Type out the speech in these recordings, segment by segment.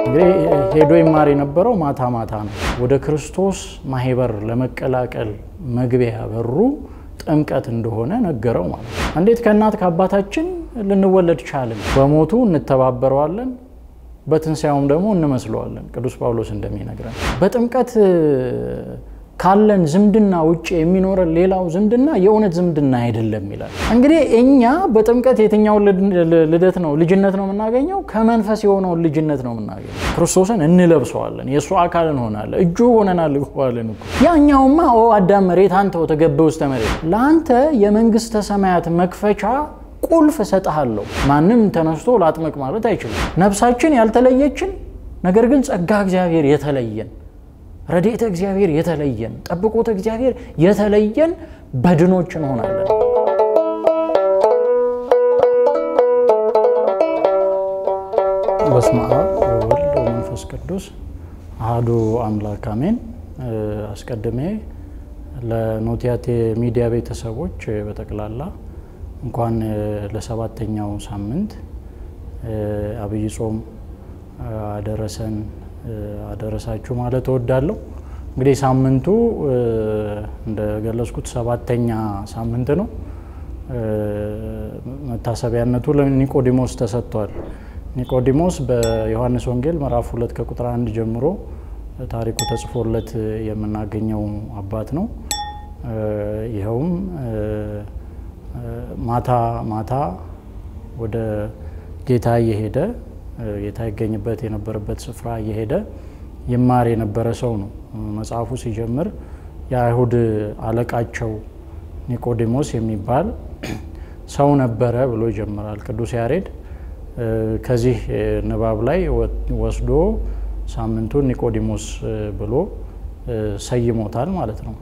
እንግዲህ ሄዶ ይማር የነበረው ማታ ማታ ነው። ወደ ክርስቶስ ማህበር ለመቀላቀል መግቢያ በሩ ጥምቀት እንደሆነ ነገረው ማለት ነው። እንዴት ከእናት ከአባታችን ልንወለድ ቻልን? በሞቱ እንተባበረዋለን፣ በትንሣኤውም ደግሞ እንመስለዋለን። ቅዱስ ጳውሎስ እንደሚነግረን በጥምቀት ካለን ዝምድና ውጭ የሚኖረን ሌላው ዝምድና የእውነት ዝምድና አይደለም ይላል። እንግዲህ እኛ በጥምቀት የትኛውን ልደት ነው ልጅነት ነው የምናገኘው? ከመንፈስ የሆነውን ልጅነት ነው የምናገኘው። ክርስቶስን እንለብሰዋለን፣ የእሱ አካል እንሆናለን፣ እጁ ሆነናል እኮዋለን እኮ። ያኛውማ ኦ አዳም መሬት አንተ ወተገበ ውስተ መሬት፣ ለአንተ የመንግስተ ሰማያት መክፈቻ ቁልፍ እሰጥሃለሁ። ማንም ተነስቶ ላጥምቅ ማለት አይችልም። ነፍሳችን ያልተለየችን ነገር ግን ጸጋ እግዚአብሔር የተለየን ረድኤተ እግዚአብሔር የተለየን ጠብቆተ እግዚአብሔር የተለየን በድኖች እንሆናለን። በስመ አብ ወወልድ ወመንፈስ ቅዱስ አሐዱ አምላክ አሜን። አስቀድሜ ለኖቲያቴ ሚዲያ ቤተሰቦች በጠቅላላ እንኳን ለሰባተኛው ሳምንት አብይ ጾም አደረሰን አደረሳችሁ ማለት እወዳለሁ። እንግዲህ ሳምንቱ እንደገለጽኩት ሰባተኛ ሳምንት ነው። መታሰቢያነቱ ለኒቆዲሞስ ተሰጥቷል። ኒቆዲሞስ በዮሐንስ ወንጌል ምዕራፍ ሁለት ከቁጥር አንድ ጀምሮ ታሪኩ ተጽፎለት የምናገኘው አባት ነው። ይኸውም ማታ ማታ ወደ ጌታ እየሄደ ጌታ ይገኝበት የነበረበት ስፍራ እየሄደ ይማር የነበረ ሰው ነው። መጽሐፉ ሲጀምር የአይሁድ አለቃቸው ኒቆዲሞስ የሚባል ሰው ነበረ ብሎ ይጀምራል ቅዱስ ያሬድ። ከዚህ ንባብ ላይ ወስዶ ሳምንቱን ኒቆዲሞስ ብሎ ሰይሞታል ማለት ነው።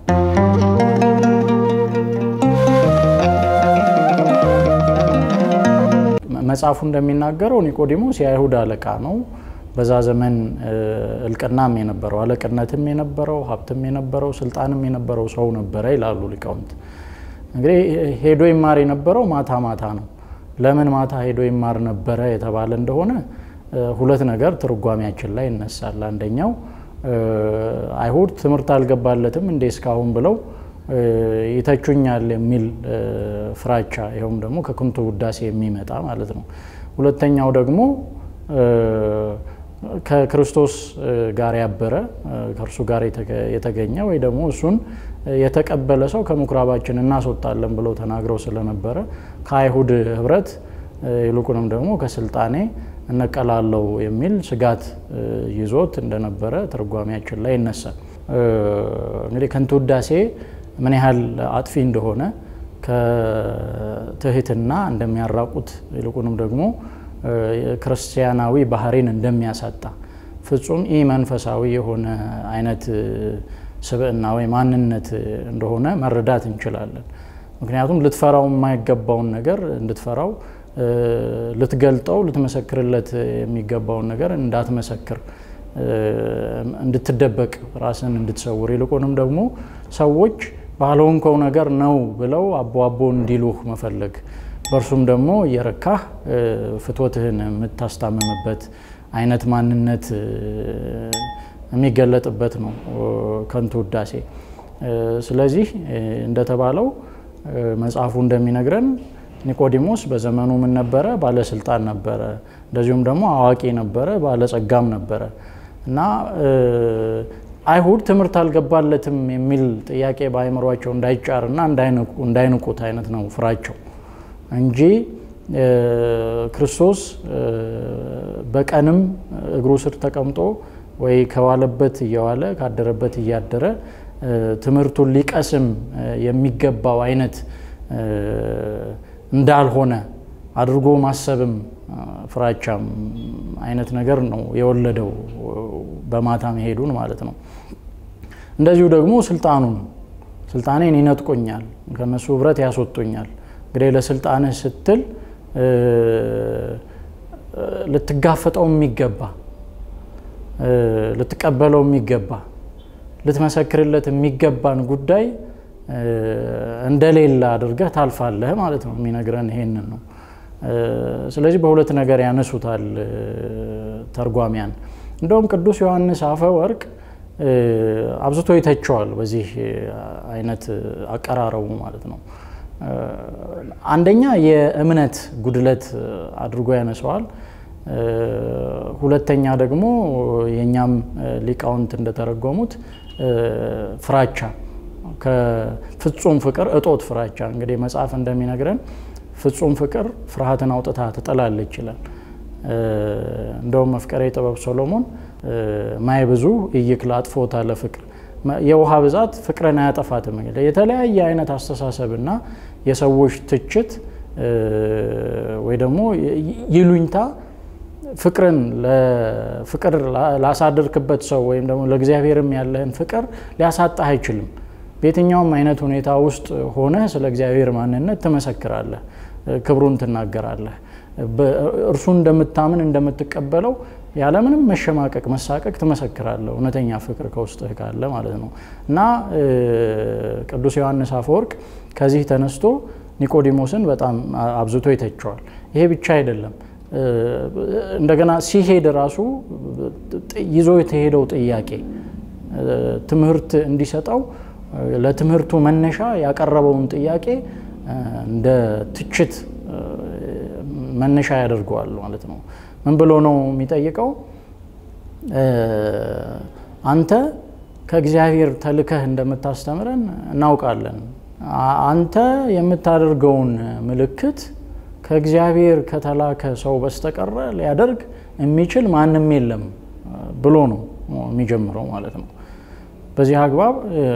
መጽሐፉ እንደሚናገረው ኒቆዲሞስ የአይሁድ አለቃ ነው። በዛ ዘመን እልቅናም የነበረው አለቅነትም የነበረው ሀብትም የነበረው ስልጣንም የነበረው ሰው ነበረ ይላሉ ሊቃውንት። እንግዲህ ሄዶ ይማር የነበረው ማታ ማታ ነው። ለምን ማታ ሄዶ ይማር ነበረ የተባለ እንደሆነ ሁለት ነገር ትርጓሜያችን ላይ ይነሳል። አንደኛው አይሁድ ትምህርት አልገባለትም እንዴ እስካሁን ብለው ይተቹኛል የሚል ፍራቻ፣ ይኸውም ደግሞ ከክንቱ ውዳሴ የሚመጣ ማለት ነው። ሁለተኛው ደግሞ ከክርስቶስ ጋር ያበረ ከእርሱ ጋር የተገኘ ወይ ደግሞ እሱን የተቀበለ ሰው ከምኩራባችን እናስወጣለን ብለው ተናግረው ስለነበረ ከአይሁድ ሕብረት ይልቁንም ደግሞ ከስልጣኔ እነቀላለው የሚል ስጋት ይዞት እንደነበረ ትርጓሜያችን ላይ ይነሳል። እንግዲህ ከንቱ ውዳሴ ምን ያህል አጥፊ እንደሆነ ከትህትና እንደሚያራቁት ይልቁንም ደግሞ ክርስቲያናዊ ባህሪን እንደሚያሳጣ ፍጹም ኢ መንፈሳዊ የሆነ አይነት ስብዕና ወይ ማንነት እንደሆነ መረዳት እንችላለን። ምክንያቱም ልትፈራው የማይገባውን ነገር እንድትፈራው፣ ልትገልጠው፣ ልትመሰክርለት የሚገባውን ነገር እንዳትመሰክር፣ እንድትደበቅ፣ ራስን እንድትሰውር ይልቁንም ደግሞ ሰዎች ባልሆንከው ነገር ነው ብለው አቦ አቦ እንዲሉህ መፈለግ በእርሱም ደግሞ እየረካህ ፍትወትህን የምታስታምምበት አይነት ማንነት የሚገለጥበት ነው ከንቱ ውዳሴ። ስለዚህ እንደተባለው መጽሐፉ እንደሚነግረን ኒቆዲሞስ በዘመኑ ምን ነበረ? ባለስልጣን ነበረ። እንደዚሁም ደግሞ አዋቂ ነበረ፣ ባለጸጋም ነበረ እና አይሁድ ትምህርት አልገባለትም የሚል ጥያቄ በአእምሯቸው እንዳይጫርና እንዳይንቁት አይነት ነው ፍራቸው እንጂ ክርስቶስ በቀንም እግሩ ስር ተቀምጦ ወይ ከዋለበት እየዋለ ካደረበት እያደረ ትምህርቱን ሊቀስም የሚገባው አይነት እንዳልሆነ አድርጎ ማሰብም ፍራቻም አይነት ነገር ነው የወለደው በማታ መሄዱን ማለት ነው። እንደዚሁ ደግሞ ስልጣኑን ስልጣኔን ይነጥቆኛል፣ ከነሱ ህብረት ያስወጡኛል። እንግዲህ ለስልጣንህ ስትል ልትጋፈጠው የሚገባ ልትቀበለው የሚገባ ልትመሰክርለት የሚገባን ጉዳይ እንደሌለ አድርገህ ታልፋለህ ማለት ነው። የሚነግረን ይሄንን ነው። ስለዚህ በሁለት ነገር ያነሱታል ተርጓሚያን። እንደውም ቅዱስ ዮሐንስ አፈወርቅ አብዝቶ ይተቸዋል በዚህ አይነት አቀራረቡ ማለት ነው። አንደኛ የእምነት ጉድለት አድርጎ ያነሰዋል። ሁለተኛ ደግሞ የእኛም ሊቃውንት እንደተረጎሙት ፍራቻ ከፍጹም ፍቅር እጦት ፍራቻ። እንግዲህ መጽሐፍ እንደሚነግረን ፍጹም ፍቅር ፍርሃትን አውጥታ ትጠላለች ይላል። እንደውም መፍቀሬ ጥበብ ሶሎሞን ማይ ብዙ እይክል አጥፎታ ለፍቅር የውሃ ብዛት ፍቅርን አያጠፋትም። የተለያየ አይነት አስተሳሰብና የሰዎች ትችት ወይ ደግሞ ይሉኝታ ፍቅርን ፍቅር ላሳደርክበት ሰው ወይም ደግሞ ለእግዚአብሔርም ያለህን ፍቅር ሊያሳጣህ አይችልም። በየትኛውም አይነት ሁኔታ ውስጥ ሆነህ ስለ እግዚአብሔር ማንነት ትመሰክራለህ፣ ክብሩን ትናገራለህ። እርሱን እንደምታምን እንደምትቀበለው ያለምንም መሸማቀቅ መሳቀቅ ትመሰክራለህ፣ እውነተኛ ፍቅር ከውስጥህ ካለ ማለት ነው። እና ቅዱስ ዮሐንስ አፈወርቅ ከዚህ ተነስቶ ኒቆዲሞስን በጣም አብዝቶ ይተቸዋል። ይሄ ብቻ አይደለም። እንደገና ሲሄድ ራሱ ይዞ የተሄደው ጥያቄ ትምህርት እንዲሰጠው ለትምህርቱ መነሻ ያቀረበውን ጥያቄ እንደ ትችት መነሻ ያደርገዋል ማለት ነው። ምን ብሎ ነው የሚጠይቀው? አንተ ከእግዚአብሔር ተልከህ እንደምታስተምረን እናውቃለን። አንተ የምታደርገውን ምልክት ከእግዚአብሔር ከተላከ ሰው በስተቀረ ሊያደርግ የሚችል ማንም የለም ብሎ ነው የሚጀምረው ማለት ነው። በዚህ አግባብ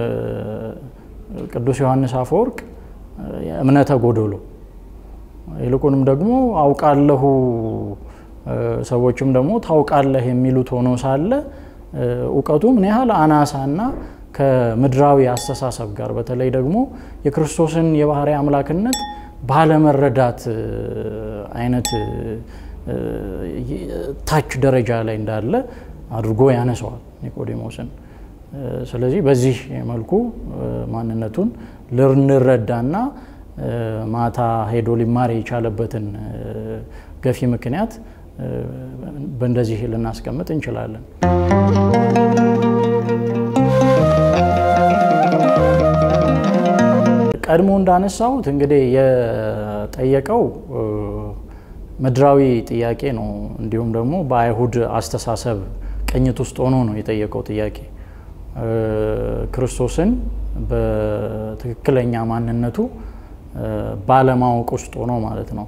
ቅዱስ ዮሐንስ አፈወርቅ እምነተ ጎደሎ ይልቁንም ደግሞ አውቃለሁ ሰዎችም ደግሞ ታውቃለህ የሚሉት ሆኖ ሳለ እውቀቱ ምን ያህል አናሳና ከምድራዊ አስተሳሰብ ጋር በተለይ ደግሞ የክርስቶስን የባህሪ አምላክነት ባለመረዳት አይነት ታች ደረጃ ላይ እንዳለ አድርጎ ያነሰዋል ኒቆዲሞስን። ስለዚህ በዚህ መልኩ ማንነቱን ልንረዳና ማታ ሄዶ ሊማር የቻለበትን ገፊ ምክንያት በእንደዚህ ልናስቀምጥ እንችላለን። ቀድሞ እንዳነሳሁት እንግዲህ የጠየቀው ምድራዊ ጥያቄ ነው። እንዲሁም ደግሞ በአይሁድ አስተሳሰብ ቅኝት ውስጥ ሆኖ ነው የጠየቀው ጥያቄ ክርስቶስን በትክክለኛ ማንነቱ ባለማወቅ ውስጥ ሆኖ ማለት ነው።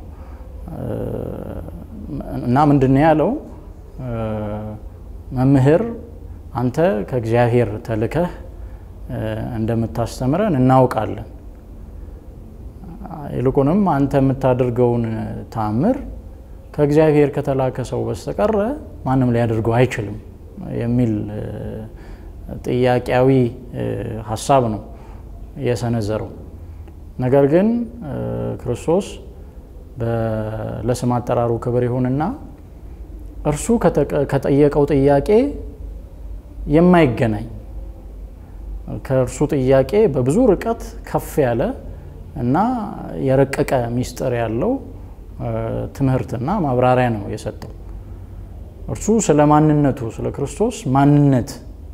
እና ምንድን ነው ያለው? መምህር አንተ ከእግዚአብሔር ተልከህ እንደምታስተምረን እናውቃለን። ይልቁንም አንተ የምታደርገውን ታምር ከእግዚአብሔር ከተላከ ሰው በስተቀረ ማንም ሊያደርገው አይችልም የሚል ጥያቄያዊ ሀሳብ ነው የሰነዘረው። ነገር ግን ክርስቶስ ለስም አጠራሩ ክብር ይሁንና እርሱ ከጠየቀው ጥያቄ የማይገናኝ ከእርሱ ጥያቄ በብዙ ርቀት ከፍ ያለ እና የረቀቀ ሚስጥር ያለው ትምህርትና ማብራሪያ ነው የሰጠው። እርሱ ስለ ማንነቱ ስለ ክርስቶስ ማንነት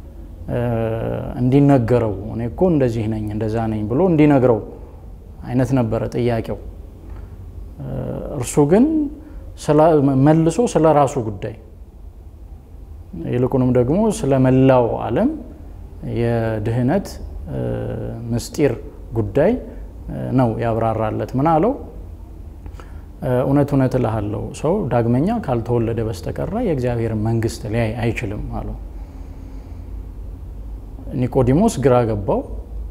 እንዲነገረው እኔ እኮ እንደዚህ ነኝ እንደዛ ነኝ ብሎ እንዲነግረው አይነት ነበረ ጥያቄው። እርሱ ግን መልሶ ስለ ራሱ ጉዳይ ይልቁንም ደግሞ ስለ መላው ዓለም የድህነት ምስጢር ጉዳይ ነው ያብራራለት። ምን አለው? እውነት እውነት እልሃለሁ ሰው ዳግመኛ ካልተወለደ በስተቀረ የእግዚአብሔርን መንግሥት ሊያይ አይችልም አለው። ኒቆዲሞስ ግራ ገባው።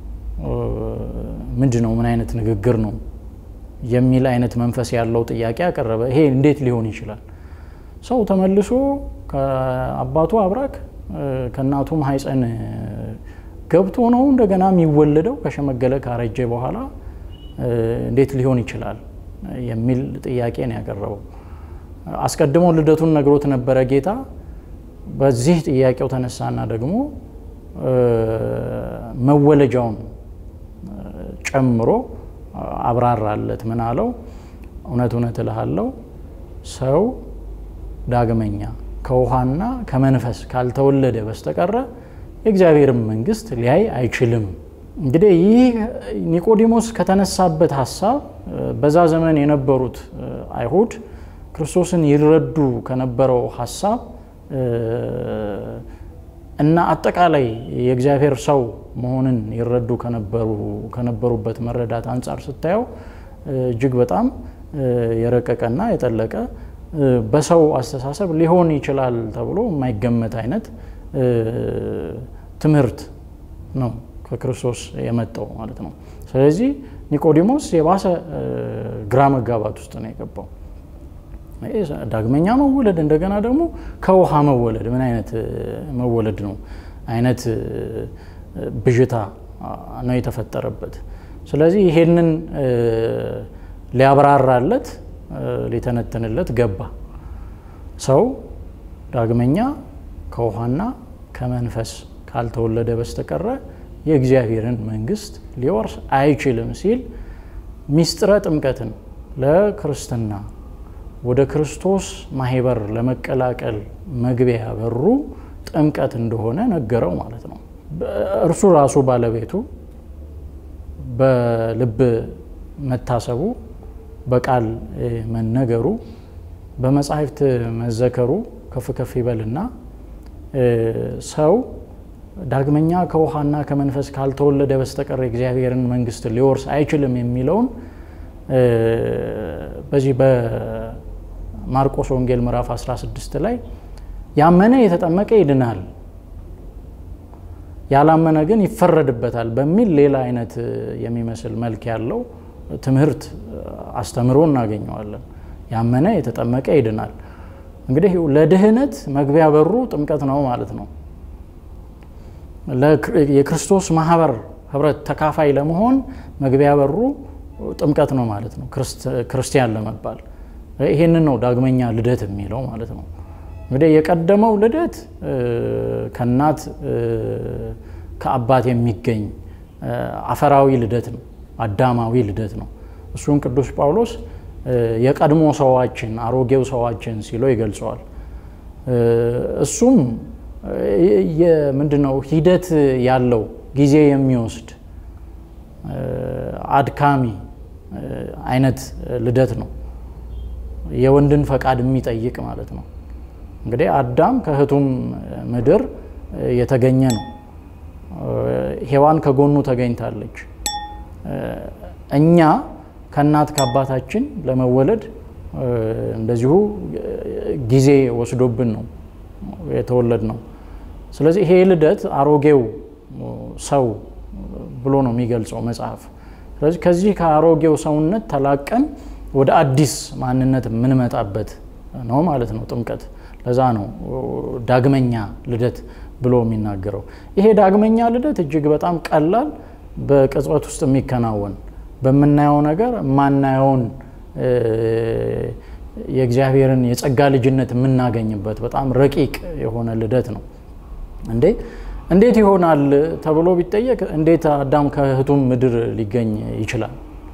ምንድን ነው? ምን አይነት ንግግር ነው? የሚል አይነት መንፈስ ያለው ጥያቄ አቀረበ። ይሄ እንዴት ሊሆን ይችላል? ሰው ተመልሶ ከአባቱ አብራክ ከእናቱ ማህፀን ገብቶ ነው እንደገና የሚወለደው ከሸመገለ ካረጀ በኋላ እንዴት ሊሆን ይችላል? የሚል ጥያቄ ነው ያቀረበው። አስቀድሞ ልደቱን ነግሮት ነበረ ጌታ። በዚህ ጥያቄው ተነሳና ደግሞ መወለጃውን ጨምሮ አብራራለት። ምን አለው? እውነት እውነት እልሃለሁ ሰው ዳግመኛ ከውሃና ከመንፈስ ካልተወለደ በስተቀረ የእግዚአብሔርን መንግስት ሊያይ አይችልም። እንግዲህ ይህ ኒቆዲሞስ ከተነሳበት ሀሳብ በዛ ዘመን የነበሩት አይሁድ ክርስቶስን ይረዱ ከነበረው ሀሳብ እና አጠቃላይ የእግዚአብሔር ሰው መሆንን ይረዱ ከነበሩበት መረዳት አንጻር ስታየው እጅግ በጣም የረቀቀና የጠለቀ በሰው አስተሳሰብ ሊሆን ይችላል ተብሎ የማይገመት አይነት ትምህርት ነው ከክርስቶስ የመጣው ማለት ነው። ስለዚህ ኒቆዲሞስ የባሰ ግራ መጋባት ውስጥ ነው የገባው። ዳግመኛ መወለድ እንደገና ደግሞ ከውሃ መወለድ ምን አይነት መወለድ ነው አይነት ብዥታ ነው የተፈጠረበት። ስለዚህ ይሄንን ሊያብራራለት ሊተነትንለት ገባ። ሰው ዳግመኛ ከውሃና ከመንፈስ ካልተወለደ በስተቀረ የእግዚአብሔርን መንግስት ሊወርስ አይችልም ሲል ሚስጥረ ጥምቀትን ለክርስትና ወደ ክርስቶስ ማህበር ለመቀላቀል መግቢያ በሩ ጥምቀት እንደሆነ ነገረው ማለት ነው። እርሱ ራሱ ባለቤቱ በልብ መታሰቡ፣ በቃል መነገሩ፣ በመጻሕፍት መዘከሩ ከፍ ከፍ ይበልና ሰው ዳግመኛ ከውሃና ከመንፈስ ካልተወለደ በስተቀር የእግዚአብሔርን መንግስት ሊወርስ አይችልም የሚለውን በዚህ በማርቆስ ወንጌል ምዕራፍ 16 ላይ ያመነ የተጠመቀ ይድናል፣ ያላመነ ግን ይፈረድበታል በሚል ሌላ አይነት የሚመስል መልክ ያለው ትምህርት አስተምሮ እናገኘዋለን። ያመነ የተጠመቀ ይድናል። እንግዲህ ለድህነት መግቢያ በሩ ጥምቀት ነው ማለት ነው። የክርስቶስ ማህበር ህብረት ተካፋይ ለመሆን መግቢያ በሩ ጥምቀት ነው ማለት ነው። ክርስቲያን ለመባል ይሄንን ነው ዳግመኛ ልደት የሚለው ማለት ነው። እንግዲህ የቀደመው ልደት ከእናት ከአባት የሚገኝ አፈራዊ ልደት ነው፣ አዳማዊ ልደት ነው። እሱን ቅዱስ ጳውሎስ የቀድሞ ሰዋችን አሮጌው ሰዋችን ሲለው ይገልጸዋል። እሱም ምንድነው ሂደት ያለው ጊዜ የሚወስድ አድካሚ አይነት ልደት ነው። የወንድን ፈቃድ የሚጠይቅ ማለት ነው። እንግዲህ አዳም ከእህቱም ምድር የተገኘ ነው። ሔዋን ከጎኑ ተገኝታለች። እኛ ከእናት ከአባታችን ለመወለድ እንደዚሁ ጊዜ ወስዶብን ነው የተወለድ ነው። ስለዚህ ይሄ ልደት አሮጌው ሰው ብሎ ነው የሚገልጸው መጽሐፍ። ስለዚህ ከዚህ ከአሮጌው ሰውነት ተላቀን ወደ አዲስ ማንነት የምንመጣበት ነው ማለት ነው ጥምቀት። ለዛ ነው ዳግመኛ ልደት ብሎ የሚናገረው። ይሄ ዳግመኛ ልደት እጅግ በጣም ቀላል፣ በቅጽበት ውስጥ የሚከናወን በምናየው ነገር የማናየውን የእግዚአብሔርን የጸጋ ልጅነት የምናገኝበት በጣም ረቂቅ የሆነ ልደት ነው። እንዴ እንዴት ይሆናል ተብሎ ቢጠየቅ እንዴት አዳም ከእህቱም ምድር ሊገኝ ይችላል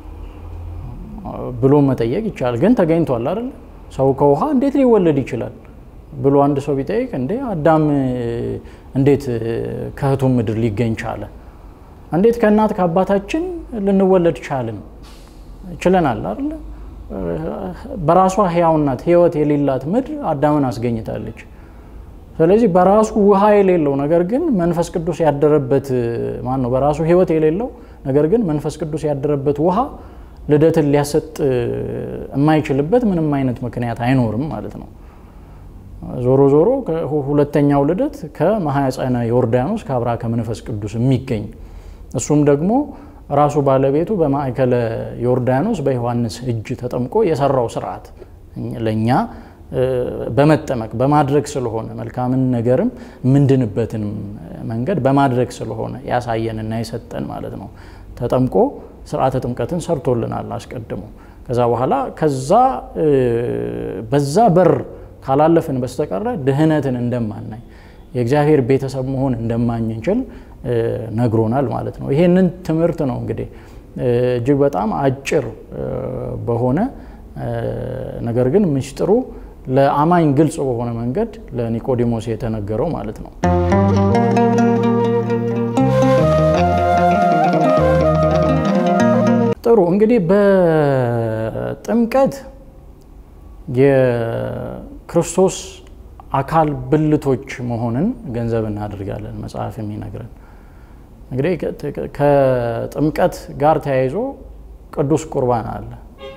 ብሎ መጠየቅ ይቻላል። ግን ተገኝቷል አይደል? ሰው ከውሃ እንዴት ሊወለድ ይችላል ብሎ አንድ ሰው ቢጠይቅ እንዴ አዳም እንዴት ከእህቱም ምድር ሊገኝ ቻለ? እንዴት ከእናት ከአባታችን ልንወለድ ቻልን? ችለናል አይደለ? በራሷ ሕያውናት ሕይወት የሌላት ምድር አዳምን አስገኝታለች። ስለዚህ በራሱ ውሃ የሌለው ነገር ግን መንፈስ ቅዱስ ያደረበት ማን ነው? በራሱ ሕይወት የሌለው ነገር ግን መንፈስ ቅዱስ ያደረበት ውሃ ልደትን ሊያሰጥ የማይችልበት ምንም አይነት ምክንያት አይኖርም ማለት ነው። ዞሮ ዞሮ ሁለተኛው ልደት ከማኅፀነ ዮርዳኖስ ከአብራ ከመንፈስ ቅዱስ የሚገኝ እሱም ደግሞ ራሱ ባለቤቱ በማዕከለ ዮርዳኖስ በዮሐንስ እጅ ተጠምቆ የሰራው ስርዓት ለእኛ በመጠመቅ በማድረግ ስለሆነ መልካምን ነገርም ምንድንበትን መንገድ በማድረግ ስለሆነ ያሳየንና የሰጠን ማለት ነው። ተጠምቆ ስርዓተ ጥምቀትን ሰርቶልናል አስቀድሞ። ከዛ በኋላ ከዛ በዛ በር ካላለፍን በስተቀረ ድህነትን እንደማናይ የእግዚአብሔር ቤተሰብ መሆን እንደማንችል ነግሮናል ማለት ነው። ይሄንን ትምህርት ነው እንግዲህ እጅግ በጣም አጭር በሆነ ነገር ግን ምስጢሩ ለአማኝ ግልጽ በሆነ መንገድ ለኒቆዲሞስ የተነገረው ማለት ነው። ጥሩ እንግዲህ በጥምቀት የክርስቶስ አካል ብልቶች መሆንን ገንዘብ እናደርጋለን መጽሐፍ የሚነግረን። እንግዲህ ከጥምቀት ጋር ተያይዞ ቅዱስ ቁርባን አለ።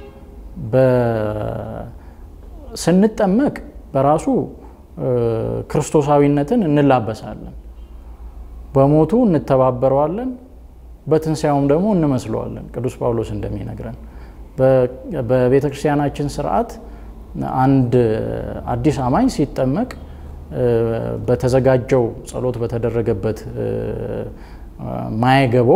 ስንጠመቅ በራሱ ክርስቶሳዊነትን እንላበሳለን። በሞቱ እንተባበረዋለን፣ በትንሣኤውም ደግሞ እንመስለዋለን። ቅዱስ ጳውሎስ እንደሚነግረን በቤተ ክርስቲያናችን ስርዓት አንድ አዲስ አማኝ ሲጠመቅ በተዘጋጀው ጸሎት በተደረገበት ማየገቦ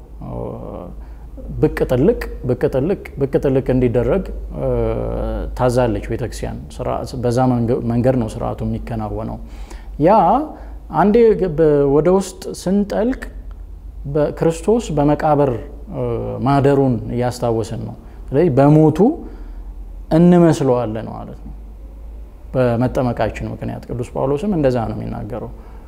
ብቅ ጥልቅ ብቅ ጥልቅ ብቅ ጥልቅ እንዲደረግ ታዛለች ቤተክርስቲያን። በዛ መንገድ ነው ስርዓቱ የሚከናወነው። ያ አንዴ ወደ ውስጥ ስንጠልቅ ክርስቶስ በመቃብር ማደሩን እያስታወስን ነው። ስለዚህ በሞቱ እንመስለዋለን ማለት ነው በመጠመቃችን ምክንያት። ቅዱስ ጳውሎስም እንደዛ ነው የሚናገረው።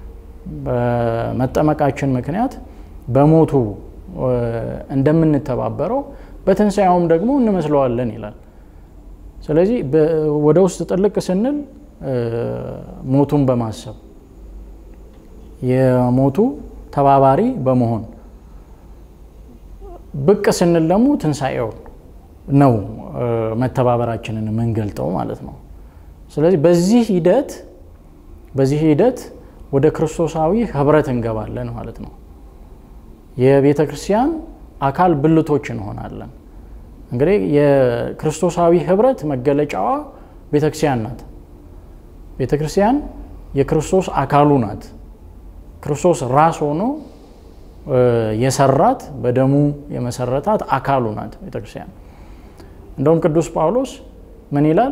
በመጠመቃችን ምክንያት በሞቱ እንደምንተባበረው በትንሣኤውም ደግሞ እንመስለዋለን ይላል። ስለዚህ ወደ ውስጥ ጥልቅ ስንል ሞቱን በማሰብ የሞቱ ተባባሪ በመሆን ብቅ ስንል ደግሞ ትንሣኤው ነው መተባበራችንን የምንገልጠው ማለት ነው። ስለዚህ በዚህ ሂደት በዚህ ሂደት ወደ ክርስቶሳዊ ህብረት እንገባለን ማለት ነው። የቤተ ክርስቲያን አካል ብልቶች እንሆናለን። እንግዲህ የክርስቶሳዊ ህብረት መገለጫዋ ቤተ ክርስቲያን ናት። ቤተ ክርስቲያን የክርስቶስ አካሉ ናት። ክርስቶስ ራስ ሆኖ የሰራት በደሙ የመሰረታት አካሉ ናት ቤተ ክርስቲያን። እንደውም ቅዱስ ጳውሎስ ምን ይላል?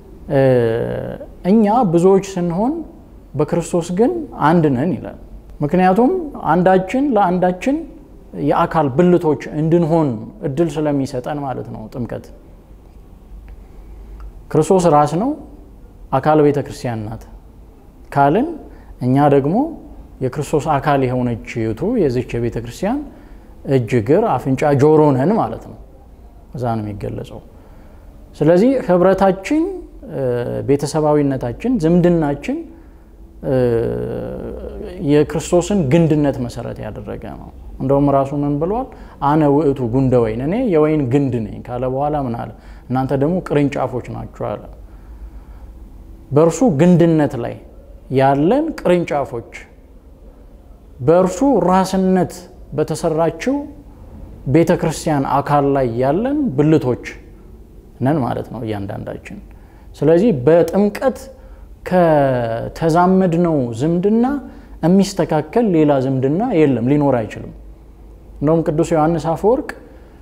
እኛ ብዙዎች ስንሆን በክርስቶስ ግን አንድ ነን ይላል። ምክንያቱም አንዳችን ለአንዳችን የአካል ብልቶች እንድንሆን እድል ስለሚሰጠን ማለት ነው። ጥምቀት ክርስቶስ ራስ ነው፣ አካል ቤተ ክርስቲያን ናት ካልን እኛ ደግሞ የክርስቶስ አካል የሆነች ቱ የዚች የቤተ ክርስቲያን እጅ፣ እግር፣ አፍንጫ፣ ጆሮ ነን ማለት ነው። እዛ ነው የሚገለጸው። ስለዚህ ህብረታችን፣ ቤተሰባዊነታችን፣ ዝምድናችን የክርስቶስን ግንድነት መሰረት ያደረገ ነው። እንደውም ራሱ ምን ብሏል? አነ ውእቱ ጉንደ ወይን፣ እኔ የወይን ግንድ ነኝ ካለ በኋላ ምን አለ? እናንተ ደግሞ ቅርንጫፎች ናችሁ አለ። በእርሱ ግንድነት ላይ ያለን ቅርንጫፎች፣ በእርሱ ራስነት በተሰራችው ቤተ ክርስቲያን አካል ላይ ያለን ብልቶች ነን ማለት ነው እያንዳንዳችን። ስለዚህ በጥምቀት ከተዛመድነው ዝምድና የሚስተካከል ሌላ ዝምድና የለም፣ ሊኖር አይችልም። እንደውም ቅዱስ ዮሐንስ አፈወርቅ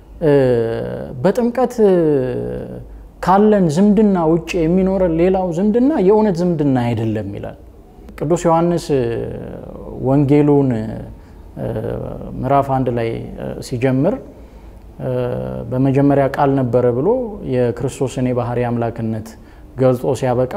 በጥምቀት ካለን ዝምድና ውጭ የሚኖረን ሌላው ዝምድና የእውነት ዝምድና አይደለም ይላል። ቅዱስ ዮሐንስ ወንጌሉን ምዕራፍ አንድ ላይ ሲጀምር በመጀመሪያ ቃል ነበረ ብሎ የክርስቶስን የባህሪ አምላክነት ገልጾ ሲያበቃ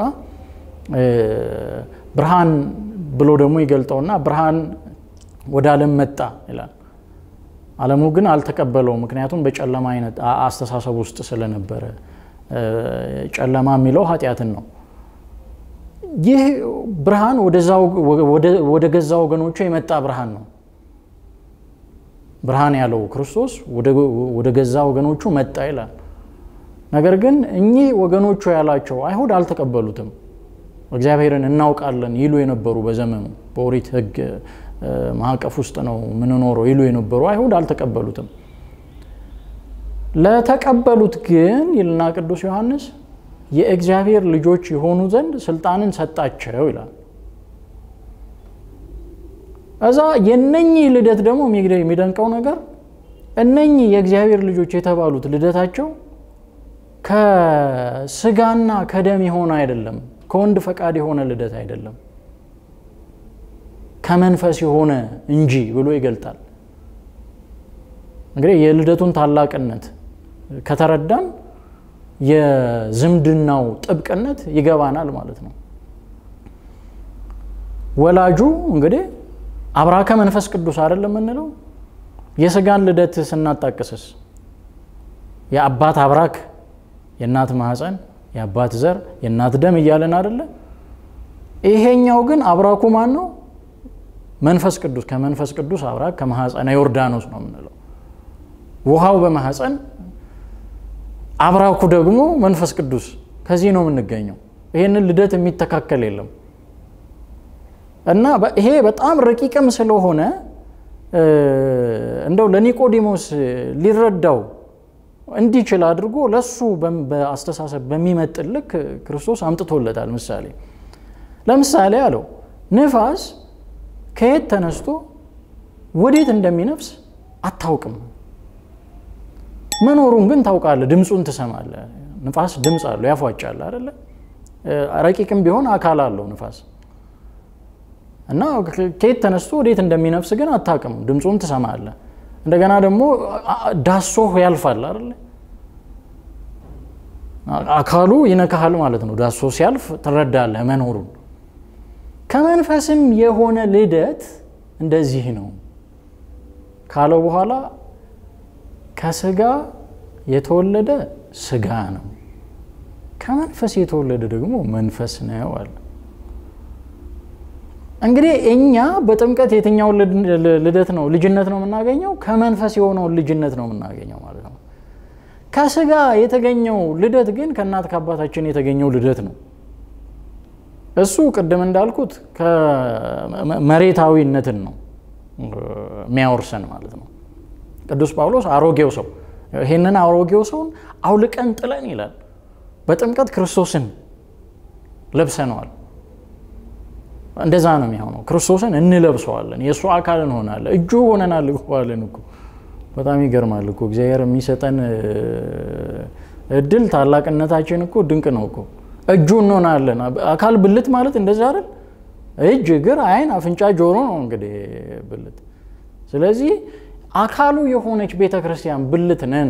ብርሃን ብሎ ደግሞ ይገልጠውና ብርሃን ወደ ዓለም መጣ ይላል። ዓለሙ ግን አልተቀበለውም፣ ምክንያቱም በጨለማ አይነት አስተሳሰብ ውስጥ ስለነበረ። ጨለማ የሚለው ኃጢአትን ነው። ይህ ብርሃን ወደ ገዛ ወገኖቹ የመጣ ብርሃን ነው። ብርሃን ያለው ክርስቶስ ወደ ገዛ ወገኖቹ መጣ ይላል። ነገር ግን እኚህ ወገኖቹ ያላቸው አይሁድ አልተቀበሉትም። እግዚአብሔርን እናውቃለን ይሉ የነበሩ በዘመኑ በኦሪት ሕግ ማዕቀፍ ውስጥ ነው የምንኖረው ይሉ የነበሩ አይሁድ አልተቀበሉትም። ለተቀበሉት ግን ይልና ቅዱስ ዮሐንስ የእግዚአብሔር ልጆች የሆኑ ዘንድ ስልጣንን ሰጣቸው ይላል። እዛ የነኚህ ልደት ደግሞ የሚደንቀው ነገር እነኚህ የእግዚአብሔር ልጆች የተባሉት ልደታቸው ከስጋና ከደም የሆነ አይደለም፣ ከወንድ ፈቃድ የሆነ ልደት አይደለም፣ ከመንፈስ የሆነ እንጂ ብሎ ይገልጣል። እንግዲህ የልደቱን ታላቅነት ከተረዳን የዝምድናው ጥብቅነት ይገባናል ማለት ነው። ወላጁ እንግዲህ አብራከ መንፈስ ቅዱስ አይደለም የምንለው። የስጋን ልደት ስናጣቅስስ የአባት አብራክ፣ የእናት ማህፀን፣ የአባት ዘር፣ የእናት ደም እያለን አይደለ? ይሄኛው ግን አብራኩ ማን ነው? መንፈስ ቅዱስ። ከመንፈስ ቅዱስ አብራክ ከማህፀነ ዮርዳኖስ ነው የምንለው። ውሃው በማህፀን አብራኩ ደግሞ መንፈስ ቅዱስ። ከዚህ ነው የምንገኘው። ይሄንን ልደት የሚተካከል የለም እና ይሄ በጣም ረቂቅም ስለሆነ እንደው ለኒቆዲሞስ ሊረዳው እንዲችል አድርጎ ለሱ በአስተሳሰብ በሚመጥን ልክ ክርስቶስ አምጥቶለታል። ምሳሌ ለምሳሌ አለው ንፋስ ከየት ተነስቶ ወዴት እንደሚነፍስ አታውቅም፣ መኖሩን ግን ታውቃለህ፣ ድምፁን ትሰማለህ። ንፋስ ድምፅ አለው፣ ያፏጫል አይደለ? ረቂቅም ቢሆን አካል አለው ንፋስ እና ከየት ተነስቶ ወዴት እንደሚነፍስ ግን አታውቅም፣ ድምፁን ትሰማለህ። እንደገና ደግሞ ዳሶህ ያልፋል አይደለ? አካሉ ይነካሃል ማለት ነው። ዳሶ ሲያልፍ ትረዳለህ መኖሩን። ከመንፈስም የሆነ ልደት እንደዚህ ነው ካለው በኋላ ከስጋ የተወለደ ስጋ ነው፣ ከመንፈስ የተወለደ ደግሞ መንፈስ ነው አለ። እንግዲህ እኛ በጥምቀት የትኛውን ልደት ነው ልጅነት ነው የምናገኘው? ከመንፈስ የሆነውን ልጅነት ነው የምናገኘው ማለት ነው። ከስጋ የተገኘው ልደት ግን ከእናት ከአባታችን የተገኘው ልደት ነው። እሱ ቅድም እንዳልኩት መሬታዊነትን ነው የሚያወርሰን ማለት ነው። ቅዱስ ጳውሎስ አሮጌው ሰው ይህንን አሮጌው ሰውን አውልቀን ጥለን ይላል። በጥምቀት ክርስቶስን ለብሰነዋል። እንደዛ ነው የሚሆነው። ክርስቶስን እንለብሰዋለን፣ የእሱ አካል እንሆናለን፣ እጁ ሆነናል እኮዋለን እኮ። በጣም ይገርማል እኮ እግዚአብሔር የሚሰጠን እድል ታላቅነታችን እኮ ድንቅ ነው እኮ። እጁ እንሆናለን። አካል ብልት ማለት እንደዛ አይደል? እጅ፣ እግር፣ አይን፣ አፍንጫ፣ ጆሮ ነው እንግዲህ ብልት። ስለዚህ አካሉ የሆነች ቤተ ክርስቲያን ብልት ነን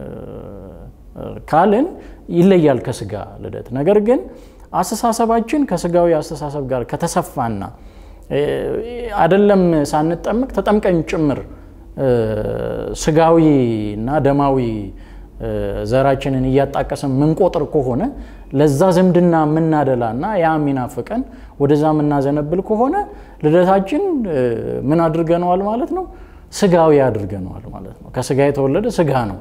ካልን ይለያል ከስጋ ልደት። ነገር ግን አስተሳሰባችን ከስጋዊ አስተሳሰብ ጋር ከተሰፋና አደለም ሳንጠምቅ ተጠምቀን ጭምር ስጋዊ እና ደማዊ ዘራችንን እያጣቀስን ምንቆጥር ከሆነ ለዛ ዝምድና የምናደላና ያ የሚናፍቀን ወደዛ የምናዘነብል ከሆነ ልደታችን ምን አድርገነዋል ማለት ነው? ስጋዊ አድርገነዋል ማለት ነው። ከስጋ የተወለደ ስጋ ነው።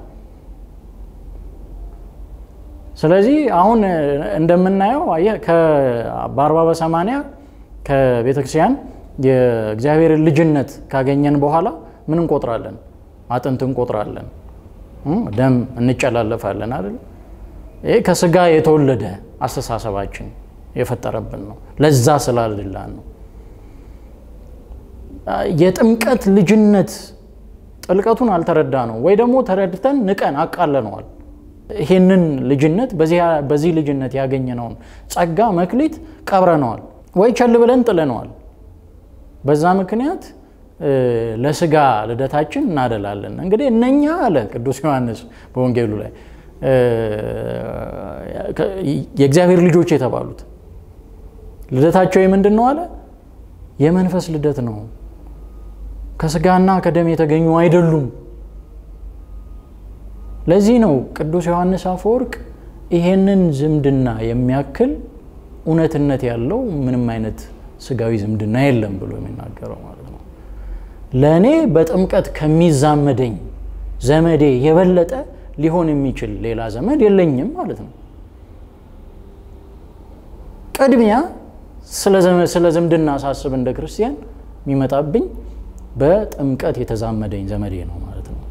ስለዚህ አሁን እንደምናየው በአርባ በሰማንያ ከቤተ ክርስቲያን የእግዚአብሔርን ልጅነት ካገኘን በኋላ ምን እንቆጥራለን? አጥንት እንቆጥራለን፣ ደም እንጨላለፋለን አይደል? ይህ ከስጋ የተወለደ አስተሳሰባችን የፈጠረብን ነው። ለዛ ስላልላን ነው። የጥምቀት ልጅነት ጥልቀቱን አልተረዳ ነው ወይ ደግሞ ተረድተን ንቀን አቃለነዋል። ይሄንን ልጅነት በዚህ ልጅነት ያገኘነውን ጸጋ መክሊት ቀብረነዋል ወይ ቸል ብለን ጥለነዋል። በዛ ምክንያት ለስጋ ልደታችን እናደላለን። እንግዲህ እነኛ አለ ቅዱስ ዮሐንስ በወንጌሉ ላይ የእግዚአብሔር ልጆች የተባሉት ልደታቸው የምንድን ነው አለ? የመንፈስ ልደት ነው። ከስጋና ከደም የተገኙ አይደሉም። ለዚህ ነው ቅዱስ ዮሐንስ አፈወርቅ ይሄንን ዝምድና የሚያክል እውነትነት ያለው ምንም አይነት ስጋዊ ዝምድና የለም ብሎ የሚናገረው ማለት ነው። ለእኔ በጥምቀት ከሚዛመደኝ ዘመዴ የበለጠ ሊሆን የሚችል ሌላ ዘመድ የለኝም ማለት ነው። ቅድሚያ ስለ ዝምድና ሳስብ እንደ ክርስቲያን የሚመጣብኝ በጥምቀት የተዛመደኝ ዘመዴ ነው ማለት ነው።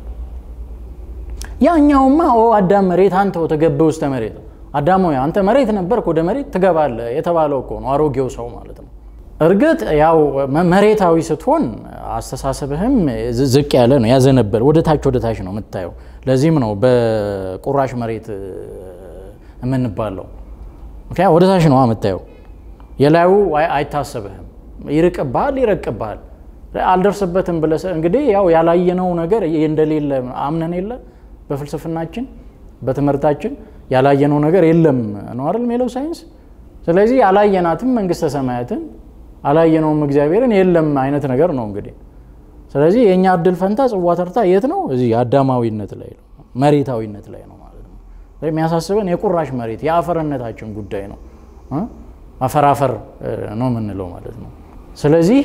ያኛውማ ኦ አዳም መሬት አንተ ወተገብ ውስተ መሬት አዳም ሆይ አንተ መሬት ነበርክ ወደ መሬት ትገባለህ የተባለው እኮ ነው አሮጌው ሰው ማለት ነው። እርግጥ ያው መሬታዊ ስትሆን አስተሳሰብህም ዝቅ ያለ ነው፣ ያዘነበል ወደ ታች ወደ ታች ነው የምታየው። ለዚህም ነው በቁራሽ መሬት የምንባለው። ምክንያት ወደ ታች ነው የምታየው። የላዩ አይታሰብህም፣ ይርቅብሃል፣ ይረቅብሃል። አልደርስበትም ብለህ እንግዲህ ያው ያላየነው ነገር እንደሌለ አምነን የለ በፍልስፍናችን በትምህርታችን ያላየነው ነገር የለም ነው አይደል የሚለው ሳይንስ። ስለዚህ ያላየናትም መንግስተ ሰማያትን አላየነውም እግዚአብሔርን የለም አይነት ነገር ነው እንግዲህ። ስለዚህ የእኛ እድል ፈንታ ጽዋ ተርታ የት ነው? እዚህ አዳማዊነት ላይ ነው፣ መሬታዊነት ላይ ነው ማለት ነው። የሚያሳስበን የቁራሽ መሬት የአፈርነታችን ጉዳይ ነው። አፈራፈር ነው የምንለው ማለት ነው። ስለዚህ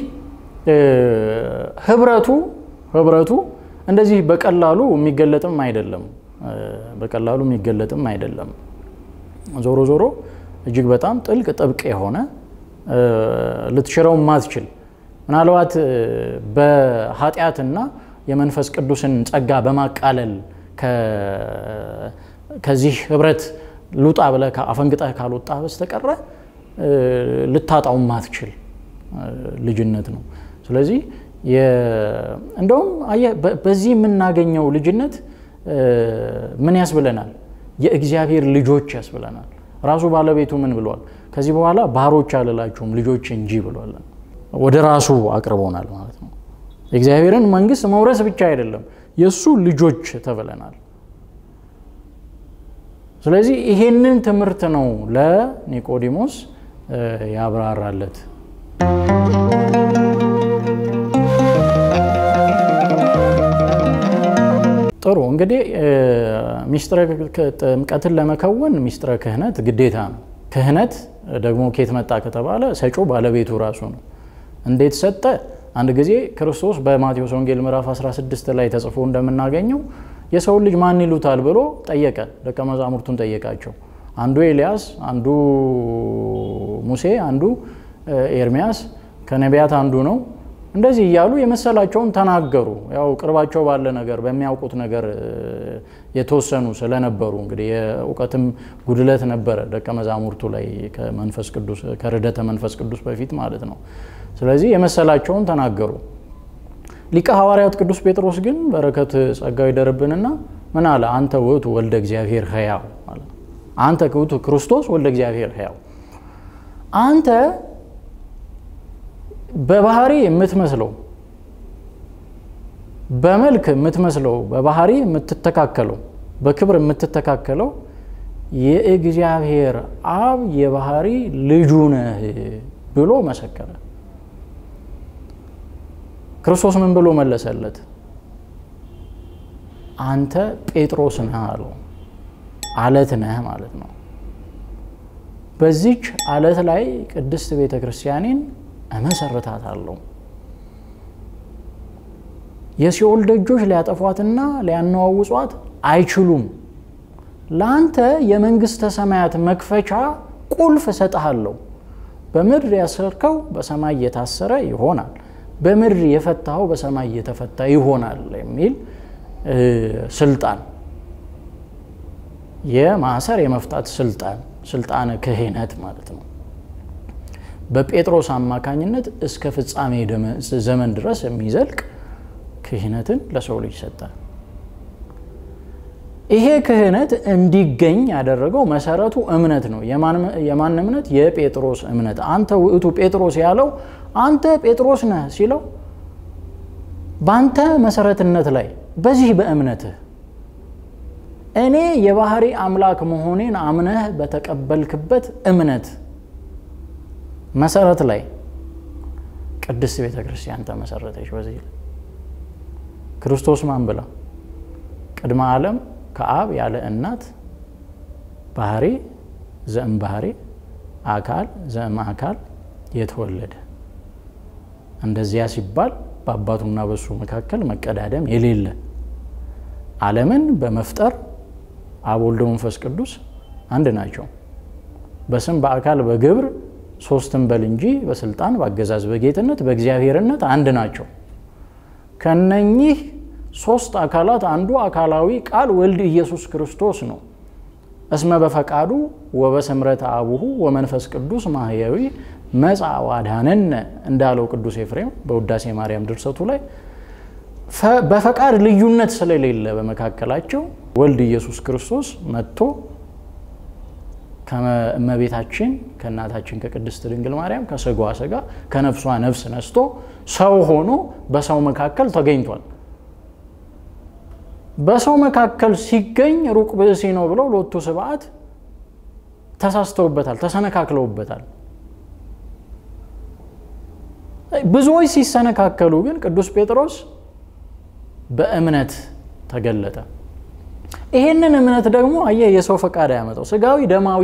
ህብረቱ ህብረቱ እንደዚህ በቀላሉ የሚገለጥም አይደለም በቀላሉ የሚገለጥም አይደለም። ዞሮ ዞሮ እጅግ በጣም ጥልቅ ጥብቅ የሆነ ልትሽረው ማትችል ምናልባት በኃጢአትና የመንፈስ ቅዱስን ጸጋ በማቃለል ከዚህ ህብረት ልውጣ ብለህ አፈንግጠህ ካልወጣ በስተቀረ ልታጣው ማትችል ልጅነት ነው። ስለዚህ እንደውም በዚህ የምናገኘው ልጅነት ምን ያስብለናል? የእግዚአብሔር ልጆች ያስብለናል። ራሱ ባለቤቱ ምን ብሏል? ከዚህ በኋላ ባሮች አልላችሁም ልጆች እንጂ ብሏል። ወደ ራሱ አቅርቦናል ማለት ነው። የእግዚአብሔርን መንግስት መውረስ ብቻ አይደለም የእሱ ልጆች ተብለናል። ስለዚህ ይሄንን ትምህርት ነው ለኒቆዲሞስ ያብራራለት። ጥሩ እንግዲህ ሚስጥረ ጥምቀትን ለመከወን ሚስጥረ ክህነት ግዴታ ነው። ክህነት ደግሞ ኬት መጣ ከተባለ ሰጪው ባለቤቱ ራሱ ነው። እንዴት ሰጠ? አንድ ጊዜ ክርስቶስ በማቴዎስ ወንጌል ምዕራፍ 16 ላይ ተጽፎ እንደምናገኘው የሰውን ልጅ ማን ይሉታል ብሎ ጠየቀ። ደቀ መዛሙርቱን ጠየቃቸው። አንዱ ኤልያስ፣ አንዱ ሙሴ፣ አንዱ ኤርሚያስ ከነቢያት አንዱ ነው እንደዚህ እያሉ የመሰላቸውን ተናገሩ። ያው ቅርባቸው ባለ ነገር በሚያውቁት ነገር የተወሰኑ ስለነበሩ እንግዲህ የእውቀትም ጉድለት ነበረ ደቀ መዛሙርቱ ላይ ከመንፈስ ቅዱስ ከርደተ መንፈስ ቅዱስ በፊት ማለት ነው። ስለዚህ የመሰላቸውን ተናገሩ። ሊቀ ሐዋርያት ቅዱስ ጴጥሮስ ግን በረከት ጸጋው ይደርብንና ምን አለ? አንተ ውእቱ ወልደ እግዚአብሔር ሕያው አለ። አንተ ውእቱ ክርስቶስ ወልደ እግዚአብሔር ሕያው አንተ በባህሪ የምትመስለው በመልክ የምትመስለው በባህሪ የምትተካከለው በክብር የምትተካከለው የእግዚአብሔር አብ የባህሪ ልጁ ነህ ብሎ መሰከረ። ክርስቶስ ምን ብሎ መለሰለት? አንተ ጴጥሮስ ነህ አለው። አለት ነህ ማለት ነው። በዚች አለት ላይ ቅድስት ቤተ ክርስቲያኔን እመሰርታታለሁ። የሲኦል ደጆች ሊያጠፏትና ሊያነዋውጿት አይችሉም። ለአንተ የመንግሥተ ሰማያት መክፈቻ ቁልፍ እሰጥሃለሁ። በምድር ያሰርከው በሰማይ የታሰረ ይሆናል፣ በምድር የፈታኸው በሰማይ የተፈታ ይሆናል የሚል ስልጣን የማሰር የመፍታት ስልጣን ስልጣነ ክህነት ማለት ነው። በጴጥሮስ አማካኝነት እስከ ፍጻሜ ዘመን ድረስ የሚዘልቅ ክህነትን ለሰው ልጅ ሰጠ። ይሄ ክህነት እንዲገኝ ያደረገው መሰረቱ እምነት ነው። የማን እምነት? የጴጥሮስ እምነት። አንተ ውእቱ ጴጥሮስ ያለው አንተ ጴጥሮስ ነህ ሲለው በአንተ መሰረትነት ላይ በዚህ በእምነትህ እኔ የባህሪ አምላክ መሆኔን አምነህ በተቀበልክበት እምነት መሰረት ላይ ቅድስት ቤተ ክርስቲያን ተመሰረተች። በዚህ ክርስቶስ ማን ብላ ቅድመ ዓለም ከአብ ያለ እናት ባህሪ ዘእም ባህሪ አካል ዘእም አካል የተወለደ እንደዚያ ሲባል በአባቱና በሱ መካከል መቀዳደም የሌለ ዓለምን በመፍጠር አብ ወልድ መንፈስ ቅዱስ አንድ ናቸው። በስም በአካል በግብር ሶስትን በል እንጂ በስልጣን በአገዛዝ በጌትነት በእግዚአብሔርነት አንድ ናቸው። ከነኚህ ሶስት አካላት አንዱ አካላዊ ቃል ወልድ ኢየሱስ ክርስቶስ ነው። እስመ በፈቃዱ ወበስምረተ አቡሁ ወመንፈስ ቅዱስ ማህያዊ መጻ ዋድኀነነ እንዳለው ቅዱስ ኤፍሬም በውዳሴ ማርያም ድርሰቱ ላይ በፈቃድ ልዩነት ስለሌለ በመካከላቸው ወልድ ኢየሱስ ክርስቶስ መጥቶ ከእመቤታችን ከእናታችን ከቅድስት ድንግል ማርያም ከስጋዋ ስጋ ከነፍሷ ነፍስ ነስቶ ሰው ሆኖ በሰው መካከል ተገኝቷል። በሰው መካከል ሲገኝ ሩቅ ብእሲ ነው ብለው ሎቱ ስብዓት ተሳስተውበታል፣ ተሰነካክለውበታል። ብዙዎች ሲሰነካከሉ ግን ቅዱስ ጴጥሮስ በእምነት ተገለጠ። ይሄንን እምነት ደግሞ አየህ የሰው ፈቃድ አያመጣው። ስጋዊ ደማዊ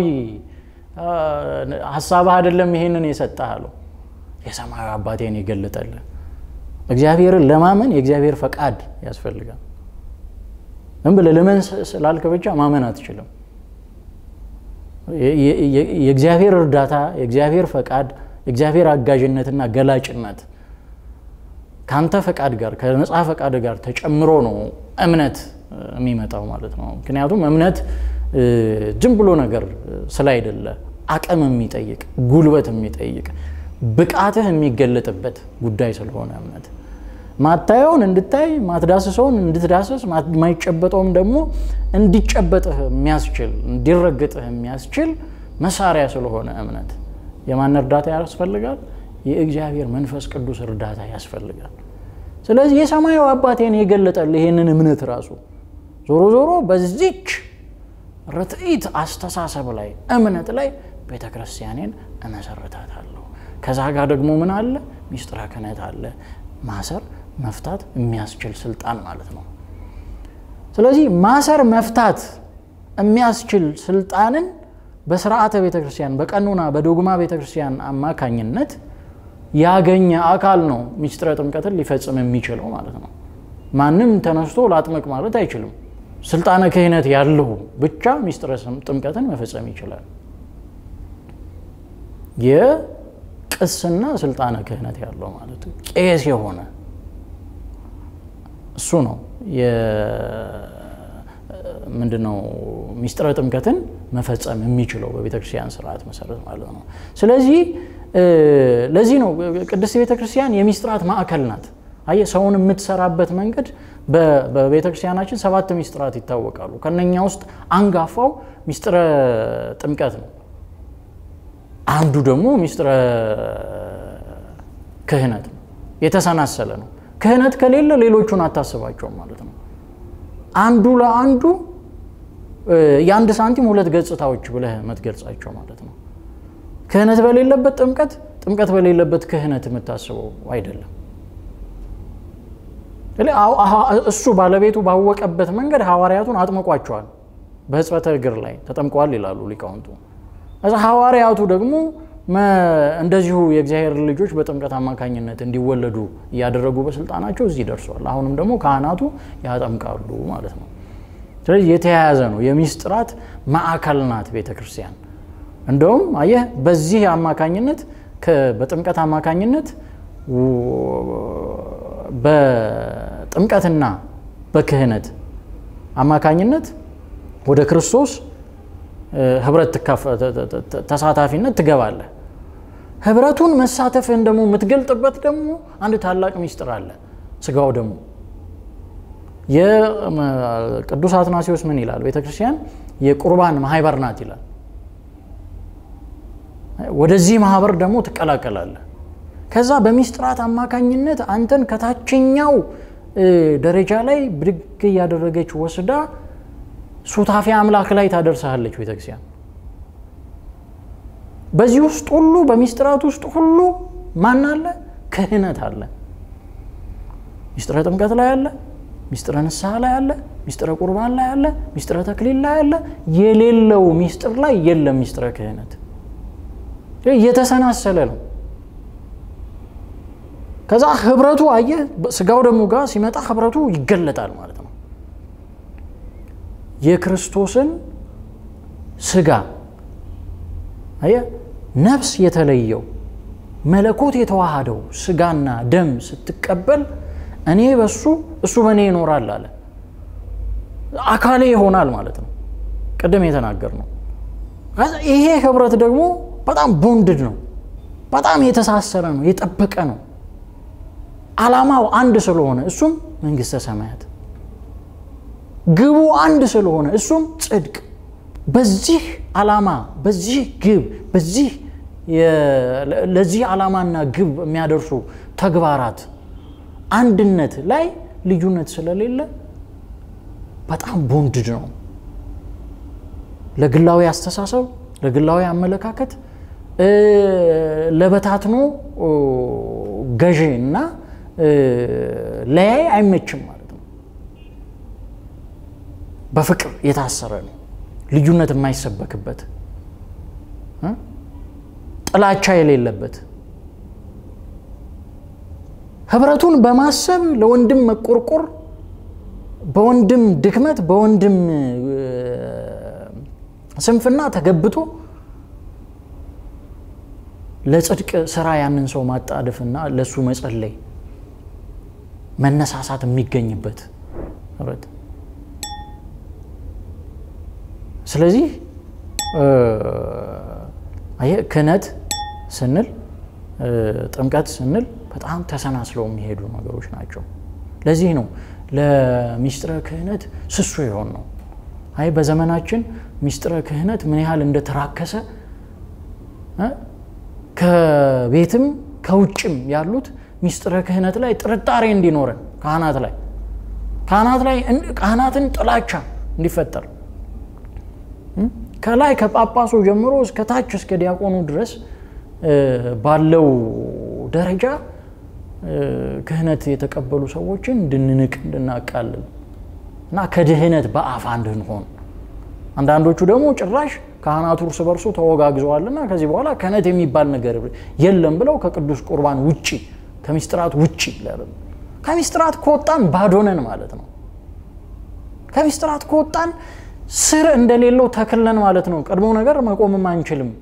ሀሳብህ አይደለም ይሄንን የሰጠህ አለው። የሰማያዊ አባቴን የገለጠልህ እግዚአብሔርን ለማመን የእግዚአብሔር ፈቃድ ያስፈልጋል። ዝም ብለህ ልመን ስላልክ ብቻ ማመን አትችልም። የእግዚአብሔር እርዳታ፣ የእግዚአብሔር ፈቃድ፣ የእግዚአብሔር አጋዥነትና ገላጭነት ከአንተ ፈቃድ ጋር ከነፃ ፈቃድ ጋር ተጨምሮ ነው እምነት የሚመጣው ማለት ነው። ምክንያቱም እምነት ዝም ብሎ ነገር ስላይደለ አቅም የሚጠይቅ ጉልበት የሚጠይቅ ብቃትህ የሚገለጥበት ጉዳይ ስለሆነ እምነት ማታየውን እንድታይ ማትዳስሰውን እንድትዳስስ ማይጨበጠውም ደግሞ እንዲጨበጥህ የሚያስችል እንዲረግጥህ የሚያስችል መሳሪያ ስለሆነ እምነት የማን እርዳታ ያስፈልጋል? የእግዚአብሔር መንፈስ ቅዱስ እርዳታ ያስፈልጋል። ስለዚህ የሰማያዊ አባቴን የገለጠል ይሄንን እምነት ራሱ ዞሮ ዞሮ በዚች ርትዒት አስተሳሰብ ላይ እምነት ላይ ቤተ ክርስቲያኔን እመሰርታታለሁ። ከዛ ጋር ደግሞ ምን አለ? ሚስጥረ ክህነት አለ። ማሰር መፍታት የሚያስችል ስልጣን ማለት ነው። ስለዚህ ማሰር መፍታት የሚያስችል ስልጣንን በስርዓተ ቤተ ክርስቲያን በቀኖና በዶግማ ቤተ ክርስቲያን አማካኝነት ያገኘ አካል ነው ሚስጥረ ጥምቀትን ሊፈጽም የሚችለው ማለት ነው። ማንም ተነስቶ ላጥምቅ ማለት አይችልም። ስልጣነ ክህነት ያለው ብቻ ሚስጥረ ጥምቀትን መፈጸም ይችላል። የቅስና ስልጣነ ክህነት ያለው ማለት ቄስ የሆነ እሱ ነው ምንድነው ሚስጥረ ጥምቀትን መፈጸም የሚችለው በቤተ ክርስቲያን ስርዓት መሰረት ማለት ነው። ስለዚህ ለዚህ ነው ቅድስት ቤተ ክርስቲያን የሚስጥራት ማዕከል ናት። አየህ ሰውን የምትሰራበት መንገድ በቤተ ክርስቲያናችን ሰባት ሚስጥራት ይታወቃሉ። ከነኛ ውስጥ አንጋፋው ሚስጥረ ጥምቀት ነው። አንዱ ደግሞ ሚስጥረ ክህነት ነው። የተሰናሰለ ነው። ክህነት ከሌለ ሌሎቹን አታስባቸውም ማለት ነው። አንዱ ለአንዱ የአንድ ሳንቲም ሁለት ገጽታዎች ብለህ የምትገልጻቸው ማለት ነው። ክህነት በሌለበት ጥምቀት፣ ጥምቀት በሌለበት ክህነት የምታስበው አይደለም። እሱ ባለቤቱ ባወቀበት መንገድ ሐዋርያቱን አጥምቋቸዋል። በሕጽበተ እግር ላይ ተጠምቀዋል ይላሉ ሊቃውንቱ። እዛ ሐዋርያቱ ደግሞ እንደዚሁ የእግዚአብሔር ልጆች በጥምቀት አማካኝነት እንዲወለዱ እያደረጉ በስልጣናቸው እዚህ ደርሷል። አሁንም ደግሞ ካህናቱ ያጠምቃሉ ማለት ነው። ስለዚህ የተያያዘ ነው። የሚስጥራት ማዕከል ናት ቤተ ክርስቲያን። እንደውም አየህ በዚህ አማካኝነት በጥምቀት አማካኝነት በጥምቀትና በክህነት አማካኝነት ወደ ክርስቶስ ህብረት ተሳታፊነት ትገባለህ። ህብረቱን መሳተፍህን ደግሞ የምትገልጥበት ደግሞ አንድ ታላቅ ሚስጥር አለ። ስጋው ደግሞ የቅዱስ አትናሲዎስ ምን ይላል? ቤተክርስቲያን የቁርባን ማህበር ናት ይላል። ወደዚህ ማህበር ደግሞ ትቀላቀላለህ። ከዛ በሚስጥራት አማካኝነት አንተን ከታችኛው ደረጃ ላይ ብድግ እያደረገች ወስዳ ሱታፊ አምላክ ላይ ታደርሰሃለች ቤተክርስቲያን። በዚህ ውስጥ ሁሉ በሚስጥራት ውስጥ ሁሉ ማን አለ? ክህነት አለ። ሚስጥረ ጥምቀት ላይ አለ። ሚስጥረ ንስሐ ላይ አለ። ሚስጥረ ቁርባን ላይ አለ። ሚስጥረ ተክሊል ላይ አለ። የሌለው ሚስጥር ላይ የለም ሚስጥረ ክህነት። እየተሰናሰለ ነው። ከዛ ህብረቱ አየህ፣ ስጋው ደግሞ ጋር ሲመጣ ህብረቱ ይገለጣል ማለት ነው። የክርስቶስን ስጋ አየህ፣ ነፍስ የተለየው መለኮት የተዋሃደው ስጋና ደም ስትቀበል እኔ በሱ እሱ በእኔ ይኖራል አለ። አካሌ ይሆናል ማለት ነው። ቅድም የተናገር ነው። ይሄ ህብረት ደግሞ በጣም ቦንድድ ነው። በጣም የተሳሰረ ነው፣ የጠበቀ ነው። ዓላማው አንድ ስለሆነ እሱም መንግስተ ሰማያት፣ ግቡ አንድ ስለሆነ እሱም ጽድቅ። በዚህ ዓላማ በዚህ ግብ በዚህ ለዚህ ዓላማና ግብ የሚያደርሱ ተግባራት አንድነት ላይ ልዩነት ስለሌለ በጣም ቦንድድ ነው። ለግላዊ አስተሳሰብ፣ ለግላዊ አመለካከት፣ ለበታትኖ ገዢ እና ለያይ አይመችም ማለት ነው። በፍቅር የታሰረ ነው። ልዩነት የማይሰበክበት ጥላቻ የሌለበት ህብረቱን በማሰብ ለወንድም መቆርቆር በወንድም ድክመት በወንድም ስንፍና ተገብቶ ለጽድቅ ስራ ያንን ሰው ማጣደፍና ለእሱ መጸለይ መነሳሳት የሚገኝበት ህብረት። ስለዚህ ክህነት ስንል ጥምቀት ስንል በጣም ተሰናስለው የሚሄዱ ነገሮች ናቸው። ለዚህ ነው ለሚስጥረ ክህነት ስሱ የሆን ነው። አይ በዘመናችን ሚስጥረ ክህነት ምን ያህል እንደተራከሰ ከቤትም ከውጭም ያሉት ሚስጥረ ክህነት ላይ ጥርጣሬ እንዲኖረን ካህናት ላይ ካህናት ላይ ካህናትን ጥላቻ እንዲፈጠር ከላይ ከጳጳሱ ጀምሮ እስከ ታች እስከ ዲያቆኑ ድረስ ባለው ደረጃ ክህነት የተቀበሉ ሰዎችን እንድንንቅ እንድናቃልል እና ከድህነት በአፋ እንድንሆን አንዳንዶቹ ደግሞ ጭራሽ ካህናቱ እርስ በርሱ ተወጋግዘዋልና ከዚህ በኋላ ክህነት የሚባል ነገር የለም ብለው ከቅዱስ ቁርባን ውጪ ከሚስጥራት ውጪ ከሚስጥራት ከወጣን ባዶነን ማለት ነው። ከሚስጥራት ከወጣን ስር እንደሌለው ተክለን ማለት ነው። ቀድሞ ነገር መቆምም አንችልም።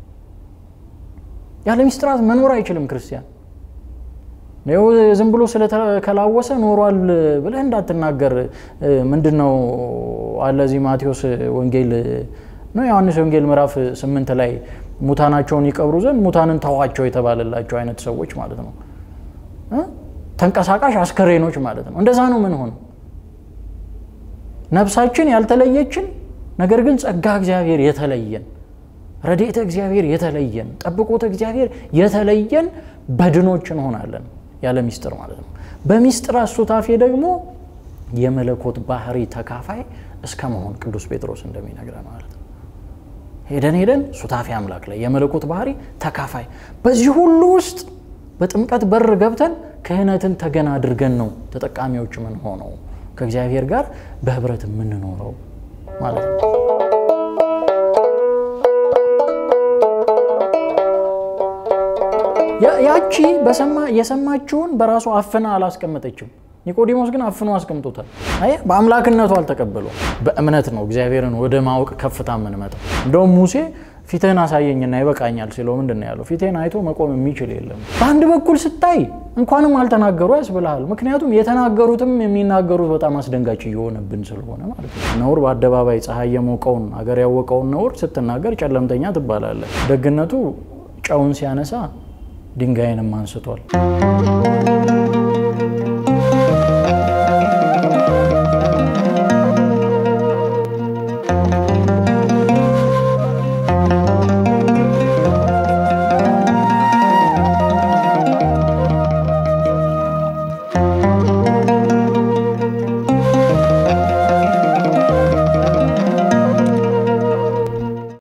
ያለ ሚስጥራት መኖር አይችልም ክርስቲያን። ዝም ብሎ ስለተከላወሰ ኖሯል ብለህ እንዳትናገር። ምንድን ነው አለ እዚህ ማቴዎስ ወንጌል ነው ዮሐንስ ወንጌል ምዕራፍ ስምንት ላይ ሙታናቸውን ይቀብሩ ዘንድ ሙታንን ተዋቸው የተባለላቸው አይነት ሰዎች ማለት ነው። ተንቀሳቃሽ አስከሬኖች ማለት ነው። እንደዛ ነው ምን ሆነ ነፍሳችን ያልተለየችን ነገር ግን ጸጋ እግዚአብሔር የተለየን ረድኤተ እግዚአብሔር የተለየን ጠብቆተ እግዚአብሔር የተለየን በድኖች እንሆናለን ያለ ሚስጥር ማለት ነው። በሚስጥር ሱታፌ ደግሞ የመለኮት ባህሪ ተካፋይ እስከ መሆን ቅዱስ ጴጥሮስ እንደሚነግረን ማለት ነው። ሄደን ሄደን ሱታፌ አምላክ ላይ የመለኮት ባህሪ ተካፋይ በዚህ ሁሉ ውስጥ በጥምቀት በር ገብተን ክህነትን ተገን አድርገን ነው ተጠቃሚዎች ምን ሆነው ከእግዚአብሔር ጋር በህብረት የምንኖረው ማለት ነው። ያቺ የሰማችውን በራሱ አፍና አላስቀመጠችም። ኒቆዲሞስ ግን አፍኖ አስቀምጦታል። አይ በአምላክነቱ አልተቀበለው። በእምነት ነው እግዚአብሔርን ወደ ማወቅ ከፍታ የምንመጣው። እንደውም ሙሴ ፊትህን አሳየኝና ይበቃኛል ሲለው ምንድን ነው ያለው? ፊትህን አይቶ መቆም የሚችል የለም። በአንድ በኩል ስታይ እንኳንም አልተናገሩ ያስብልሃል። ምክንያቱም የተናገሩትም የሚናገሩት በጣም አስደንጋጭ እየሆነብን ስለሆነ ማለት ነው። ነውር በአደባባይ ፀሐይ የሞቀውን አገር ያወቀውን ነውር ስትናገር ጨለምተኛ ትባላለህ። ደግነቱ ጨውን ሲያነሳ ድንጋይንም አንስቷል።